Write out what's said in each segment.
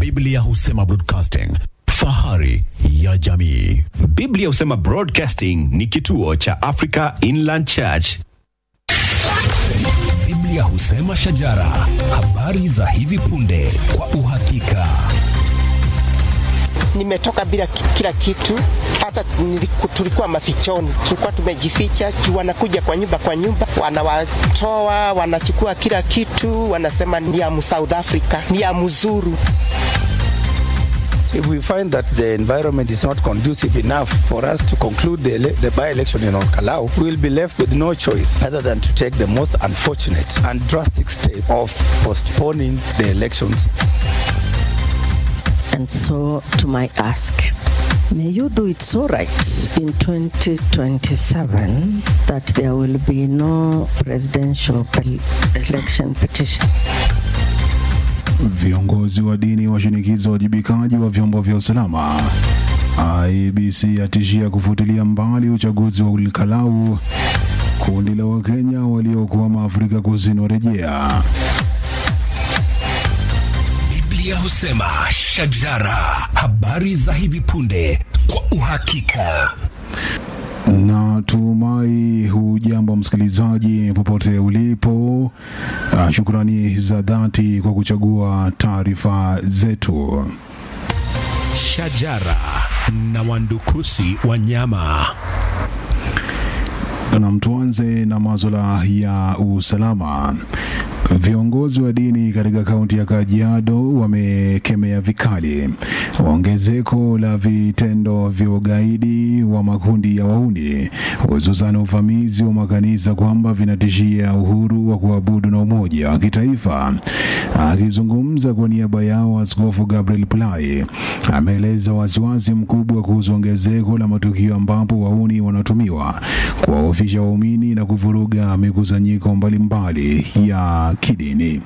Biblia husema broadcasting, fahari ya jamii. Biblia husema Broadcasting ni kituo cha Africa Inland Church. Biblia husema shajara, habari za hivi punde kwa uhakika. nimetoka bila ki- kila kitu, hata niliku- tulikuwa mafichoni, tulikuwa tumejificha juu wanakuja kwa nyumba kwa nyumba, wanawatoa wanachukua kila kitu, wanasema ni ya mu South Africa, ni ya mzuru. If we find that the environment is not conducive enough for us to conclude the, ele- the by-election in Orkalau, we will be left with no choice other than to take the most unfortunate and drastic step of postponing the elections And so, to my ask, may you do it so right in 2027 that there will be no presidential el- election petition. Viongozi wa dini washinikiza uwajibikaji wa vyombo vya usalama. IEBC atishia kufutilia mbali uchaguzi wa Olkalau. Kundi la Wakenya waliokwama Afrika Kusini warejea. Biblia husema shajara, habari za hivi punde kwa uhakika. Na tumai hujambo msikilizaji popote ulipo. Ah, Shukrani za dhati kwa kuchagua taarifa zetu. Shajara na wandukusi wanyama. Na tuanze na maswala ya usalama. Viongozi wa dini katika kaunti ya Kajiado wamekemea vikali ongezeko la vitendo vya ugaidi wa makundi ya wauni, hususan uvamizi wa makanisa, kwamba vinatishia uhuru wa kuabudu na umoja wa kitaifa. Akizungumza kwa niaba yao, Askofu Gabriel Plai ameeleza wasiwasi mkubwa kuhusu ongezeko la matukio ambapo wauni wanatumiwa kuwaofisha waumini na kuvuruga mikusanyiko mbalimbali ya kidini.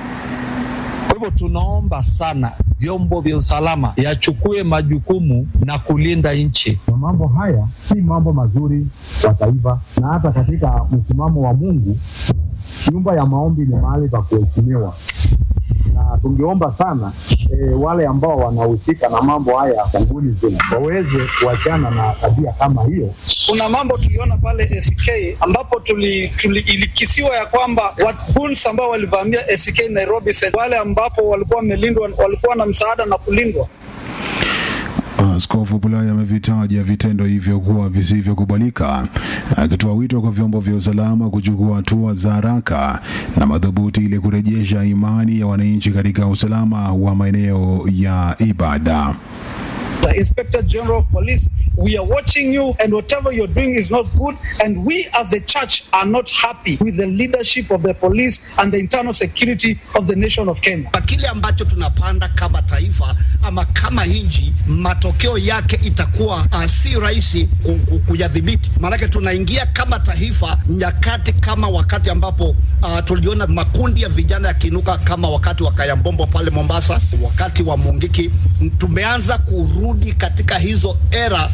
Kwa hivyo tunaomba sana vyombo vya usalama yachukue majukumu na kulinda nchi. Na mambo haya si mambo mazuri kwa taifa, na hata katika msimamo wa Mungu, nyumba ya maombi ni mahali pa kuheshimiwa, na tungeomba sana e, wale ambao wanahusika na mambo haya kanguni zima waweze kuachana na tabia kama hiyo. kuna mambo tuliona pale SK ambapo tuli, tuli ilikisiwa ya kwamba watu goons ambao walivamia SK Nairobi Center, wale ambapo walikuwa wamelindwa walikuwa na msaada na kulindwa Askofu Bulaya amevitaja vitendo hivyo kuwa visivyokubalika, akitoa wito kwa vyombo vya usalama kuchukua hatua za haraka na madhubuti ili kurejesha imani ya wananchi katika usalama wa maeneo ya ibada. the Inspector General of Police, we are watching you, and whatever you're doing is not good. And we, as the church, are not happy with the leadership of the police and the internal security of the nation of Kenya. kwa kile ambacho tunapanda kama taifa ama kama nchi, matokeo yake itakuwa uh, si rahisi ku- ku- kuyadhibiti. Maanake tunaingia kama taifa nyakati kama wakati ambapo uh, tuliona makundi ya vijana yakiinuka kama wakati wa Kayambombo pale Mombasa, wakati wa Mungiki. Tumeanza kurudi katika hizo era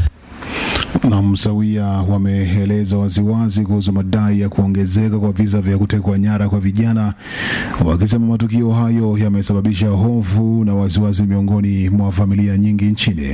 na msawia wameeleza waziwazi kuhusu madai ya kuongezeka kwa visa vya kutekwa nyara kwa vijana, wakisema matukio hayo yamesababisha hofu na wasiwasi miongoni mwa familia nyingi nchini.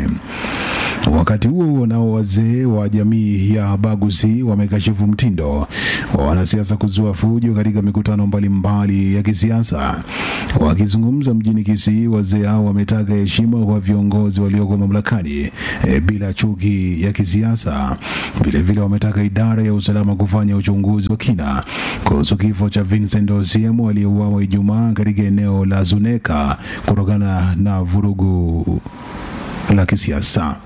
Wakati huo huo, nao wazee wa jamii ya Bagusi wamekashifu mtindo wa wanasiasa kuzua fujo katika mikutano mbalimbali ya kisiasa. Wakizungumza mjini Kisii, wazee hao wametaka heshima kwa viongozi walioko mamlakani e, bila chuki ya kisiasa. Vilevile wametaka idara ya usalama kufanya uchunguzi wa kina kuhusu kifo cha Vincent Osiemo aliyeuawa Ijumaa katika eneo la Zuneka kutokana na vurugu la kisiasa.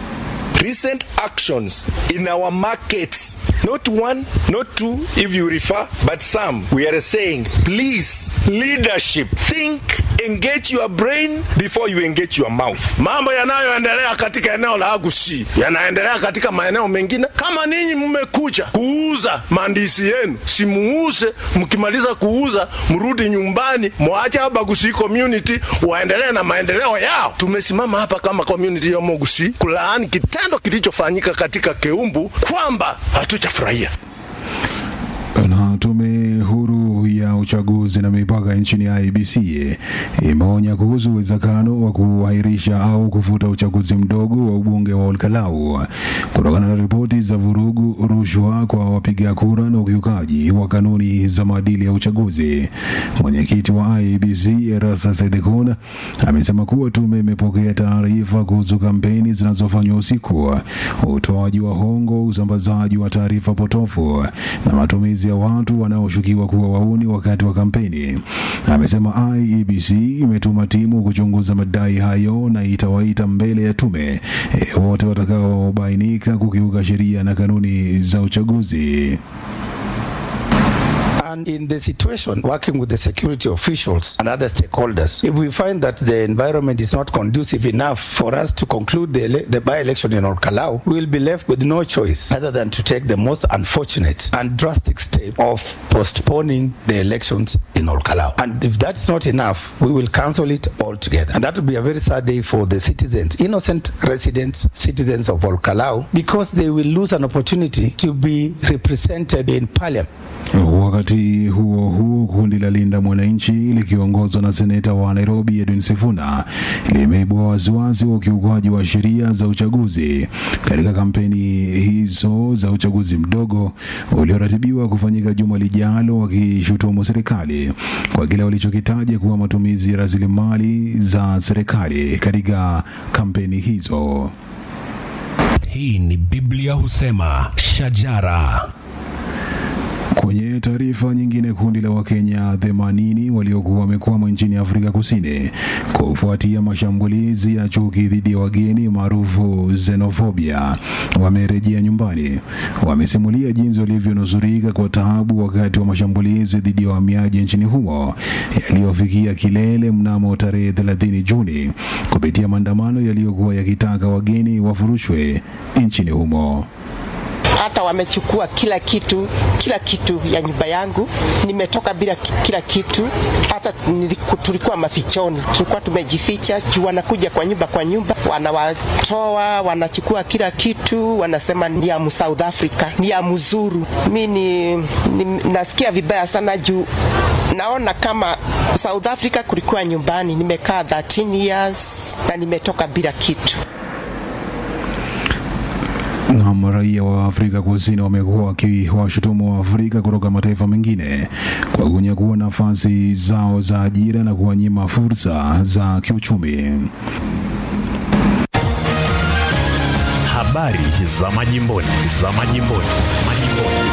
recent actions in our markets, not one, not two, if you refer, but some, we are saying, please, leadership, think, engage your brain before you engage your mouth. Mambo yanayoendelea katika eneo la Agusi yanaendelea katika maeneo mengine. Kama ninyi mmekuja kuuza mandisi yenu, simuuze. Mkimaliza kuuza, mrudi nyumbani, mwache Abagusi community waendelee na maendeleo yao. Tumesimama hapa kama community ya Mogusi kulaani kitendo kilichofanyika katika Keumbu kwamba hatujafurahia. Na tume huru ya uchaguzi na mipaka nchini IEBC imeonya kuhusu uwezekano wa kuahirisha au kufuta uchaguzi mdogo wa ubunge wa Olkalau kutokana na ripoti za vurugu, rushwa kwa wapiga kura na ukiukaji wa kanuni za maadili ya uchaguzi. Mwenyekiti wa IEBC Erasa Sedekona amesema kuwa tume imepokea taarifa kuhusu kampeni zinazofanywa usiku, utoaji wa hongo, usambazaji wa taarifa potofu na matumizi ya watu wanaoshukiwa kuwa wauni wakati wa kampeni. Amesema IEBC imetuma timu kuchunguza madai hayo na itawaita mbele ya tume e, wote watakaobainika kukiuka sheria na kanuni za uchaguzi. And in the situation, working with the security officials and other stakeholders, if we find that the environment is not conducive enough for us to conclude the, ele- the by-election in Olkalau, we will be left with no choice other than to take the most unfortunate and drastic step of postponing the elections in Olkalau. And if that's not enough, we will cancel it altogether. And that will be a very sad day for the citizens, innocent residents, citizens of Olkalau, because they will lose an opportunity to be represented in parliament. Wakati huo huo, kundi la Linda Mwananchi likiongozwa na seneta wa Nairobi Edwin Sifuna limeibua wasiwasi wa ukiukwaji wa sheria za uchaguzi katika kampeni hizo za uchaguzi mdogo ulioratibiwa kufanyika juma lijalo, wakishutumu serikali kwa kile walichokitaja kuwa matumizi ya rasilimali za serikali katika kampeni hizo. Hii ni Biblia husema shajara. Kwenye taarifa nyingine, kundi la Wakenya 80 waliokuwa wamekwama nchini Afrika Kusini kufuatia mashambulizi ya chuki dhidi ya wageni maarufu xenophobia wamerejea nyumbani. Wamesimulia jinsi walivyonusurika kwa taabu wakati wa mashambulizi dhidi ya wahamiaji nchini humo yaliyofikia kilele mnamo tarehe 30 Juni kupitia maandamano yaliyokuwa yakitaka wageni wafurushwe nchini humo hata wamechukua kila kitu, kila kitu ya nyumba yangu. Nimetoka bila ki- kila kitu, hata niliku- tulikuwa mafichoni, tulikuwa tumejificha juu wanakuja kwa nyumba kwa nyumba, wanawatoa, wanachukua kila kitu, wanasema ni ya mu South Africa, ni ya mzuru. Mi ni, ni, nasikia vibaya sana juu naona kama South Africa kulikuwa nyumbani. Nimekaa 13 years na nimetoka bila kitu. na raia wa Afrika Kusini wamekuwa wakiwashutumu wa Afrika kutoka mataifa mengine kwa kunyakua nafasi zao za ajira na kuwanyima fursa za kiuchumi. Habari za majimboni, za majimboni, majimboni.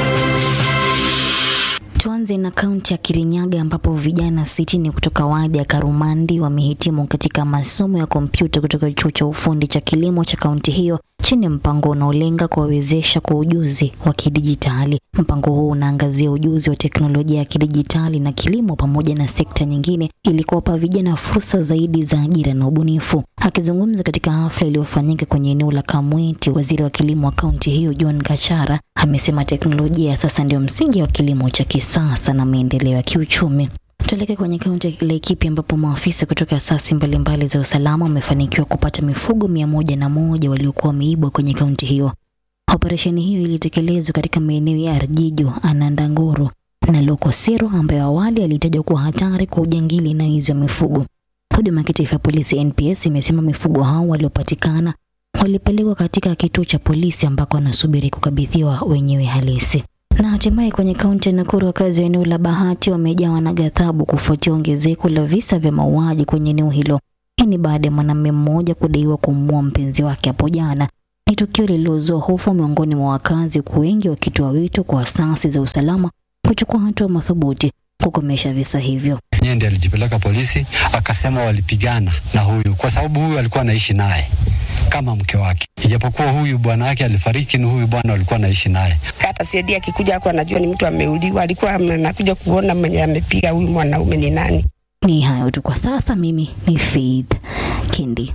Tuanze na kaunti ya Kirinyaga ambapo vijana sitini kutoka wadi ya Karumandi wamehitimu katika masomo ya kompyuta kutoka chuo cha ufundi cha kilimo cha kaunti hiyo chini ya mpango unaolenga kuwawezesha kwa ujuzi wa kidijitali. Mpango huu unaangazia ujuzi wa teknolojia ya kidijitali na kilimo pamoja na sekta nyingine ili kuwapa vijana fursa zaidi za ajira na ubunifu. Akizungumza katika hafla iliyofanyika kwenye eneo la Kamweti, waziri wa kilimo wa kaunti hiyo John Gachara amesema teknolojia sasa ndio msingi wa kilimo cha kisasa na maendeleo ya kiuchumi. Tuelekee kwenye kaunti ya Laikipia ambapo maafisa kutoka asasi mbalimbali za usalama wamefanikiwa kupata mifugo mia moja na moja waliokuwa wameibwa kwenye kaunti hiyo. Operesheni hiyo ilitekelezwa katika maeneo ya Arjijo, Anandangoro na Lokosiro ambayo awali yalitajwa kuwa hatari kwa ujangili na wizi wa mifugo. Huduma ya kitaifa ya polisi NPS imesema mifugo hao waliopatikana walipelekwa katika kituo cha polisi ambako wanasubiri kukabidhiwa wenyewe halisi. Na hatimaye kwenye kaunti ya Nakuru, wakazi wa eneo la Bahati wamejawa na ghadhabu kufuatia ongezeko la visa vya mauaji kwenye eneo hilo. Hii ni baada ya mwanamume mmoja kudaiwa kumuua mpenzi wake hapo jana. Ni tukio lililozua hofu miongoni mwa wakazi, huku wengi wakitoa wito kwa asasi za usalama kuchukua hatua madhubuti kukomesha visa hivyo. Yeye ndiye alijipeleka polisi akasema walipigana na huyu kwa sababu huyu alikuwa anaishi naye kama mke wake, ijapokuwa huyu bwana wake alifariki, ni huyu bwana alikuwa anaishi naye. hata Siedi akikuja hapo anajua ni mtu ameuliwa, alikuwa anakuja kuona mwenye amepiga huyu mwanaume ni nani. Ni hayo tu kwa sasa. Mimi ni Faith Kindi.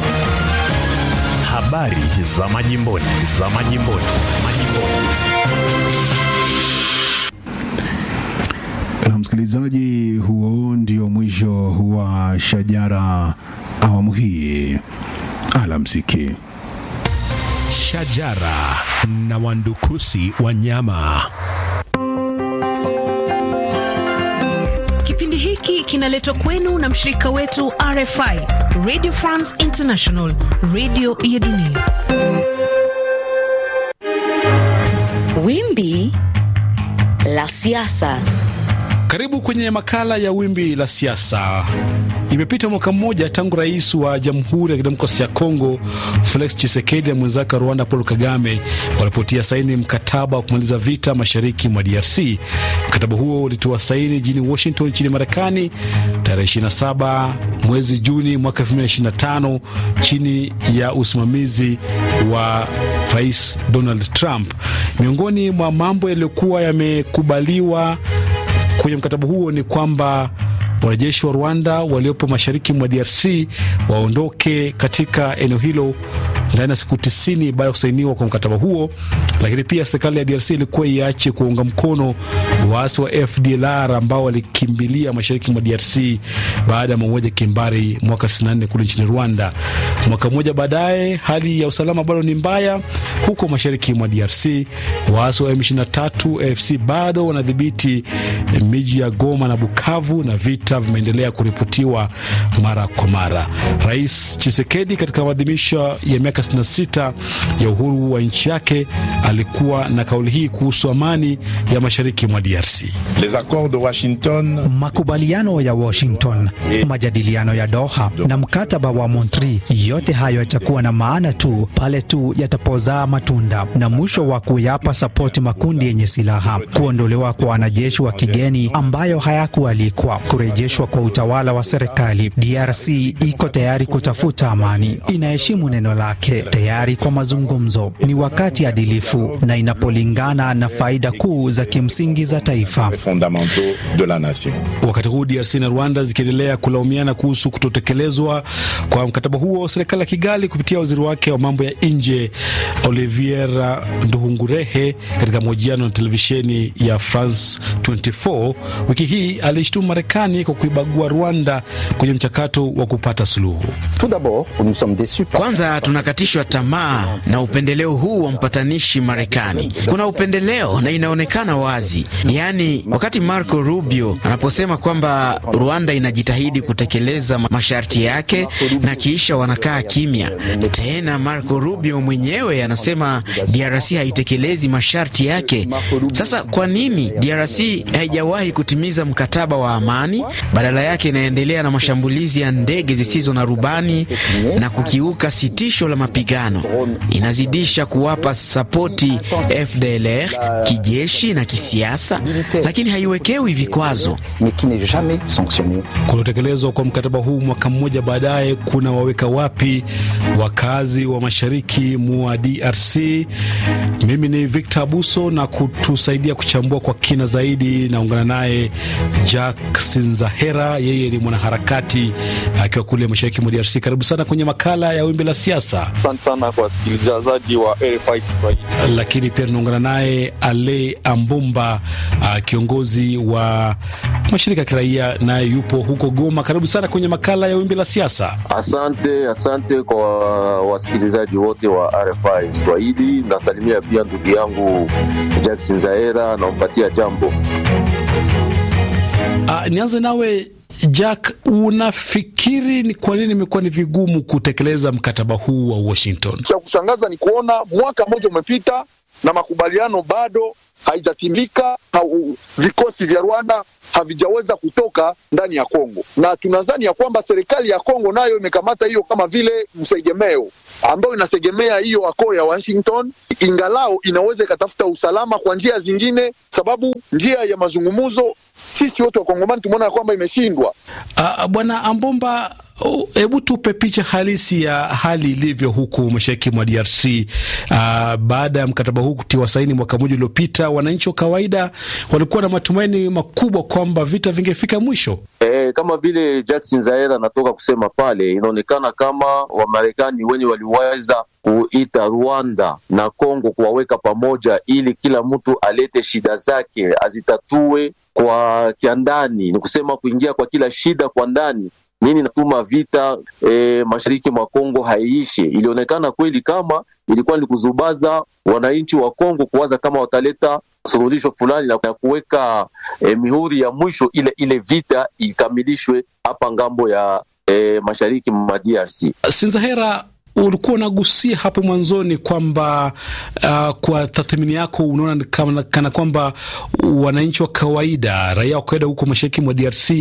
Habari za majimboni, za majimboni, majimboni. Na msikilizaji, huo ndio mwisho wa Shajara awamu hii. Alamsiki. Shajara na wandukusi wa nyama. Kipindi hiki kinaletwa kwenu na mshirika wetu RFI, Radio France International, radio ya dunia. Wimbi la siasa. Karibu kwenye makala ya wimbi la siasa. Imepita mwaka mmoja tangu rais wa Jamhuri ya Kidemokrasia ya Kongo Felix Tshisekedi na mwenzake wa Rwanda Paul Kagame walipotia saini mkataba wa kumaliza vita mashariki mwa DRC. Mkataba huo ulitiwa saini jijini Washington nchini Marekani tarehe 27 mwezi Juni mwaka 2025 chini ya usimamizi wa Rais Donald Trump. Miongoni mwa mambo yaliyokuwa yamekubaliwa kwenye mkataba huo ni kwamba wanajeshi wa Rwanda waliopo mashariki mwa DRC waondoke katika eneo hilo ndani ya siku tisini baada ya kusainiwa kwa mkataba huo. Lakini pia serikali ya DRC ilikuwa iache kuunga mkono waasi wa FDLR ambao walikimbilia mashariki mwa DRC baada ya mauaji ya kimbari mwaka 94 kule nchini Rwanda. Mwaka mmoja baadaye, hali ya usalama bado ni mbaya huko mashariki mwa DRC. Waasi wa M23 AFC bado wanadhibiti miji ya Goma na Bukavu na vita vimeendelea kuripotiwa mara kwa mara. Rais Chisekedi katika maadhimisho ya miaka 66 ya uhuru wa nchi yake alikuwa na kauli hii kuhusu amani ya mashariki mwa DRC. Les accords de Washington, makubaliano ya Washington, majadiliano ya Doha na mkataba wa Montreal, yote hayo yatakuwa na maana tu pale tu yatapozaa matunda na mwisho wa kuyapa sapoti makundi yenye silaha, kuondolewa kwa wanajeshi wa kigeni ambayo hayakualikwa, kurejeshwa kwa utawala wa serikali. DRC iko tayari kutafuta amani, inaheshimu neno lake, tayari kwa mazungumzo. Ni wakati adilifu na inapolingana na faida kuu za kimsingi za taifa. fondamentaux de la nation. Wakati huu DRC na Rwanda zikiendelea kulaumiana kuhusu kutotekelezwa kwa mkataba huo, serikali ya Kigali kupitia waziri wake wa mambo ya nje Olivier Nduhungurehe, katika mahojiano na televisheni ya France 24 wiki hii alishtumu Marekani kwa kuibagua Rwanda kwenye mchakato wa kupata suluhu. Kwanza tunakatishwa tamaa na upendeleo huu wa mpatanishi Marekani. Kuna upendeleo na inaonekana wazi, yaani wakati Marco Rubio anaposema kwamba Rwanda inajitahidi kutekeleza masharti yake na kisha wanakaa kimya. Tena Marco Rubio mwenyewe anasema DRC haitekelezi masharti yake. Sasa kwa nini DRC haijawahi kutimiza mkataba wa amani? Badala yake inaendelea na mashambulizi ya ndege zisizo na rubani na kukiuka sitisho la mapigano. Inazidisha kuwapa sapoti FDLR kijeshi na kisiasa, lakini haiwekewi vikwazo. Kutotekelezwa kwa mkataba huu mwaka mmoja baadaye kuna waweka wapi wakazi wa mashariki mwa DRC? Mimi ni Victor Abuso, na kutusaidia kuchambua kwa kina zaidi naungana naye Jack Sinzahera, yeye ni mwanaharakati akiwa kule mashariki mwa DRC. Karibu sana kwenye makala ya wimbi la siasa. Asante sana kwa wasikilizaji wa RFI Kiswahili. Lakini pia tunaungana naye Ale Ambumba, uh, kiongozi wa mashirika ya kiraia, naye yupo huko Goma. Karibu sana kwenye makala ya wimbi la siasa. Asante, asante kwa wasikilizaji wote wa RFI Kiswahili. Nasalimia pia ndugu yangu Jackson Zaera, nampatia jambo. Uh, nianze nawe Jack, unafikiri ni kwa nini imekuwa ni vigumu kutekeleza mkataba huu wa Washington? Cha kushangaza ni kuona mwaka mmoja umepita na makubaliano bado haijatimika. Hau, vikosi vya Rwanda havijaweza kutoka ndani ya Kongo, na tunadhani ya kwamba serikali ya Kongo nayo imekamata hiyo kama vile msegemeo ambayo inasegemea hiyo akoo ya Washington, ingalao inaweza ikatafuta usalama kwa njia zingine, sababu njia ya mazungumzo sisi wote wakongomani tumeona ya kwamba imeshindwa. Uh, Bwana Ambomba, hebu uh, tupe picha halisi ya hali ilivyo huku mashariki mwa DRC uh, baada ya mkataba huu kutiwa saini mwaka mmoja uliopita. Wananchi wa kawaida walikuwa na matumaini makubwa kwamba vita vingefika mwisho. E, kama vile Jackson Zaera anatoka kusema pale, inaonekana kama Wamarekani wenye waliweza kuita Rwanda na Kongo kuwaweka pamoja ili kila mtu alete shida zake azitatue kwa kiandani, ni kusema kuingia kwa kila shida kwa ndani nini natuma vita e, mashariki mwa Kongo haiishe. Ilionekana kweli kama ilikuwa ni kuzubaza wananchi wa Kongo kuwaza kama wataleta suluhisho fulani na kuweka e, mihuri ya mwisho ile ile vita ikamilishwe hapa ngambo ya e, mashariki mwa DRC. Sinzahera, ulikuwa unagusia hapo mwanzoni kwamba uh, kwa tathmini yako unaona kana, kana kwamba wananchi wa kawaida, raia wa kawaida huko mashariki mwa DRC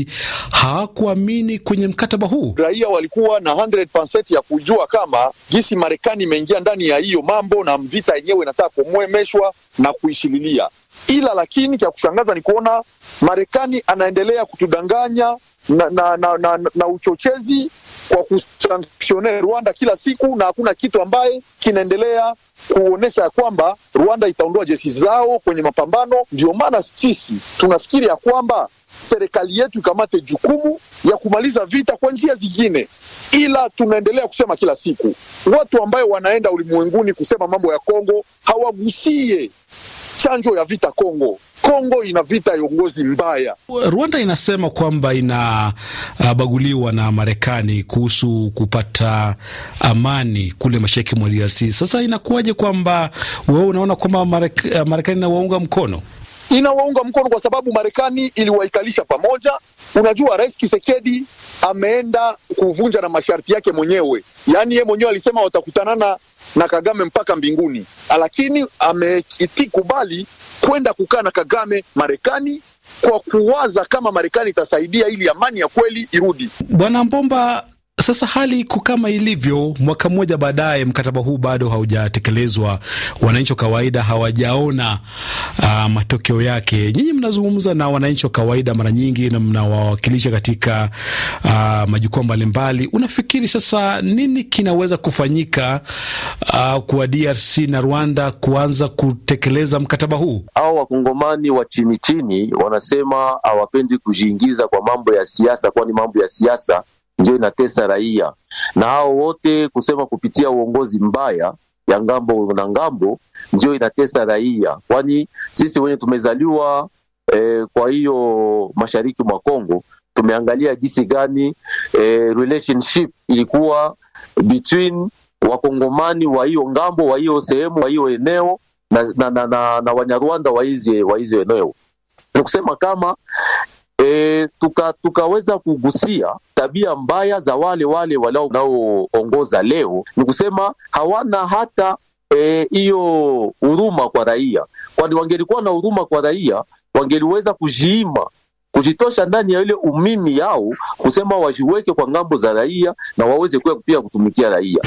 hawakuamini kwenye mkataba huu. Raia walikuwa na 100% ya kujua kama jinsi Marekani imeingia ndani ya hiyo mambo na vita yenyewe inataka kumwemeshwa na kuishililia, ila lakini cha kushangaza ni kuona Marekani anaendelea kutudanganya na, na, na, na, na uchochezi kwa kusanktione Rwanda kila siku, na hakuna kitu ambaye kinaendelea kuonyesha ya kwamba Rwanda itaondoa jeshi zao kwenye mapambano. Ndio maana sisi tunafikiri ya kwamba serikali yetu ikamate jukumu ya kumaliza vita kwa njia zingine, ila tunaendelea kusema kila siku, watu ambayo wanaenda ulimwenguni kusema mambo ya Kongo hawagusie chanjo ya vita Kongo. Kongo ina vita ya uongozi mbaya. Rwanda inasema kwamba inabaguliwa uh, na Marekani kuhusu kupata amani kule mashariki mwa DRC. Sasa inakuwaje kwamba wewe unaona kwamba Marekani inawaunga mkono? Inawaunga mkono kwa sababu Marekani iliwaikalisha pamoja. Unajua, Rais Kisekedi ameenda kuvunja na masharti yake mwenyewe, yaani yeye mwenyewe alisema watakutanana na Kagame mpaka mbinguni, lakini amekitikubali kwenda kukaa na Kagame Marekani kwa kuwaza kama Marekani itasaidia ili amani ya kweli irudi. Bwana Mbomba, sasa hali iko kama ilivyo, mwaka mmoja baadaye, mkataba huu bado haujatekelezwa, wananchi wa kawaida hawajaona uh, matokeo yake. Nyinyi mnazungumza na wananchi wa kawaida mara nyingi na mnawawakilisha katika uh, majukwaa mbalimbali. Unafikiri sasa nini kinaweza kufanyika uh, kwa DRC na Rwanda kuanza kutekeleza mkataba huu? Hao wakongomani wa chini chini wanasema hawapendi kujiingiza kwa mambo ya siasa, kwani mambo ya siasa ndio inatesa raia, na hao wote kusema kupitia uongozi mbaya ya ngambo na ngambo ndio inatesa raia, kwani sisi wenye tumezaliwa eh, kwa hiyo mashariki mwa Kongo tumeangalia jinsi gani eh, relationship ilikuwa between wakongomani wa hiyo ngambo wa hiyo sehemu wa hiyo eneo na, na, na, na, na Wanyarwanda wa hizi wa hizo eneo ni kusema kama e, tuka, tukaweza kugusia tabia mbaya za wale wale wanaoongoza leo, ni kusema hawana hata hiyo e, huruma kwa raia, kwani wangelikuwa na huruma kwa raia wangeliweza kujiima kujitosha ndani ya ile umimi yao kusema wajiweke kwa ngambo za raia na waweze pia kutumikia raia.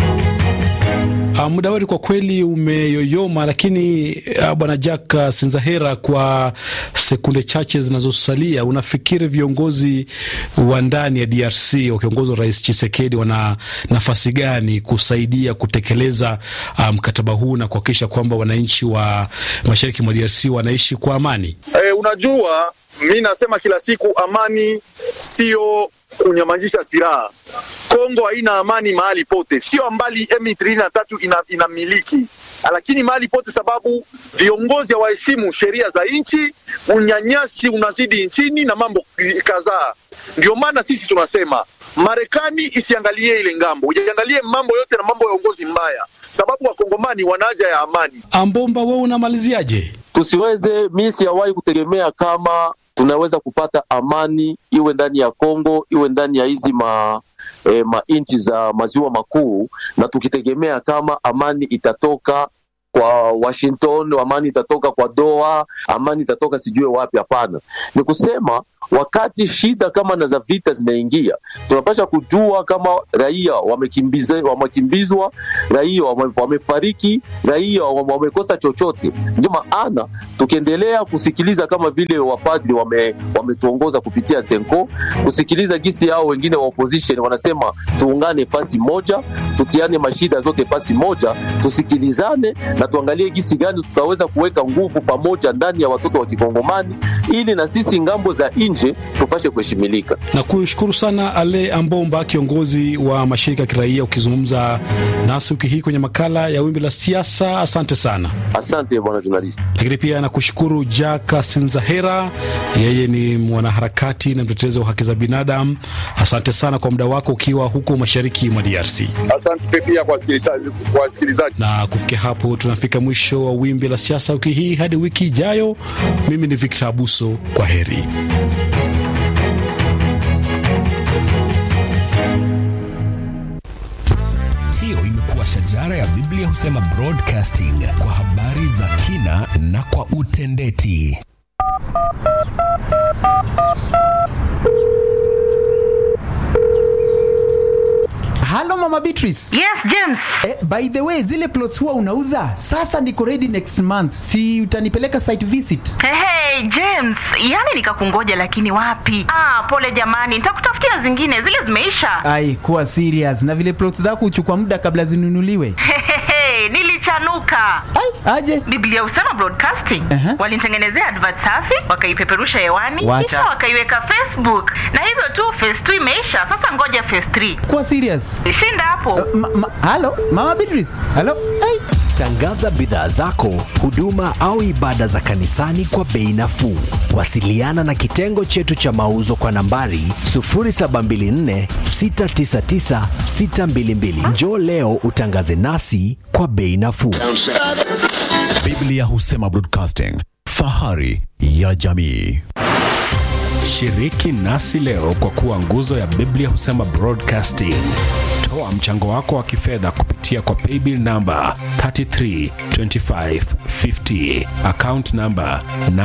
Uh, muda wetu kwa kweli umeyoyoma, lakini uh, bwana Jack uh, Sinzahera, kwa sekunde chache zinazosalia, unafikiri viongozi wa ndani ya DRC wakiongozwa Rais Tshisekedi wana nafasi gani kusaidia kutekeleza mkataba um, huu na kuhakikisha kwamba wananchi wa mashariki mwa DRC wanaishi kwa amani? Eh, unajua mi nasema kila siku amani sio kunyamazisha silaha. Kongo haina amani mahali pote, sio mbali M23 ina, inamiliki lakini mahali pote, sababu viongozi hawaheshimu sheria za nchi, unyanyasi unazidi nchini na mambo kadhaa. Ndio maana sisi tunasema Marekani isiangalie ile ngambo, iangalie mambo yote na mambo ya uongozi mbaya, sababu wakongomani wana haja ya amani. Ambomba, wewe unamaliziaje? Tusiweze, mi siyawahi kutegemea kama tunaweza kupata amani iwe ndani ya Kongo iwe ndani ya hizi ma e, manchi za maziwa makuu, na tukitegemea kama amani itatoka kwa Washington, amani itatoka kwa Doha, amani itatoka sijue wapi. Hapana, ni kusema wakati shida kama na za vita zinaingia, tunapasha kujua kama raia wamekimbizwa, wamekimbizwa, raia wamefariki, raia wamekosa chochote. Ndio maana tukiendelea kusikiliza kama vile wapadri wame, wametuongoza kupitia Senko, kusikiliza gisi yao wengine wa opposition wanasema tuungane fasi moja, tutiane mashida zote fasi moja, tusikilizane na tuangalie gisi gani tutaweza kuweka nguvu pamoja ndani ya watoto wa Kikongomani ili na sisi ngambo za nje tupashe kuheshimilika. Na kushukuru sana Ale Ambomba, kiongozi wa mashirika ya kiraia, ukizungumza nasi wiki hii kwenye makala ya Wimbi la Siasa. Asante sana. Asante bwana journalist. Lakini pia nakushukuru Jaka Sinzahera, yeye ni mwanaharakati na mtetezi wa haki za binadamu. Asante sana kwa muda wako ukiwa huko mashariki mwa DRC. Asante pia kwa wasikilizaji kwa wasikilizaji. Na kufikia hapo tunafika mwisho wa Wimbi la Siasa wiki hii. Hadi wiki ijayo, mimi ni Victor Abuso, kwa heri. Hiyo imekuwa shajara ya Biblia husema broadcasting kwa habari za kina na kwa utendeti. Halo Mama Beatrice. Yes, James. Eh, by the way, zile plots huwa unauza? Sasa niko ready next month. Si utanipeleka site visit? Hey, hey, James, yani nikakungoja lakini wapi? Ah, pole jamani, nitakutafutia zingine, zile zimeisha. Ai, kuwa serious. Na vile plots zako huchukua muda kabla zinunuliwe. Hey, nilichanuka. Ai, aje. Biblia Usema Broadcasting Aha. walinitengenezea advert safi, wakaipeperusha hewani, Wacha. kisha wakaiweka Facebook, na hivyo tu phase 2 imeisha. Sasa ngoja phase 3. Kuwa serious. Shinda hapo. Ma, ma, halo Mama Beatrice. Halo. Ai. Tangaza bidhaa zako, huduma au ibada za kanisani kwa bei nafuu. Wasiliana na kitengo chetu cha mauzo kwa nambari 0724 699 622. Njoo leo utangaze nasi kwa bei nafuu. Biblia Husema Broadcasting, fahari ya jamii. Shiriki nasi leo kwa kuwa nguzo ya Biblia Husema Broadcasting. Toa mchango wako wa kifedha kupitia kwa paybill namba 332550 account namba